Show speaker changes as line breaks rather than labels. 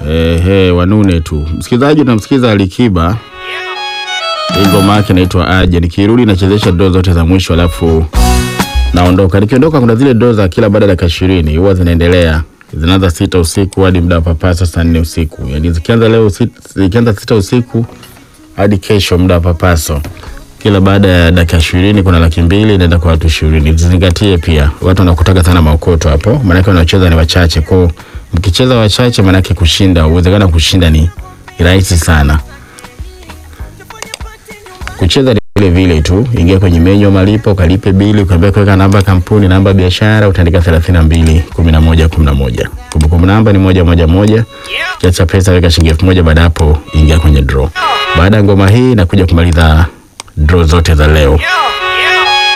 Ehe, wanune tu. Msikilizaji, unamsikiza Alikiba, hii ngoma yake inaitwa Aje. Nikirudi nachezesha doo zote za mwisho, alafu naondoka. Nikiondoka, kuna zile doo za kila baada ya dakika ishirini huwa zinaendelea, zinaanza sita usiku hadi muda wa papasa saa nne usiku. Yani zikianza leo usi- zikianza sita usiku hadi kesho muda wa papaso kila baada ya dakika ishirini kuna laki mbili inaenda kwa watu ishirini. Zizingatie pia watu wanakutaka sana maokoto hapo, maanake wanaocheza ni wachache. Kwao mkicheza wachache, maanake kushinda, uwezekano wa kushinda ni rahisi sana. Kucheza ni vile vile tu, ingia kwenye menyu ya malipo, ukalipe bili, ukaambia kuweka namba ya kampuni, namba ya biashara, utaandika thelathini na mbili kumi na moja kumi na moja. Kumbukumbu namba ni moja moja moja. Kiasi cha pesa weka shilingi elfu moja. Baada hapo ingia kwenye draw. Baada ya ngoma hii nakuja kumaliza draw zote za leo.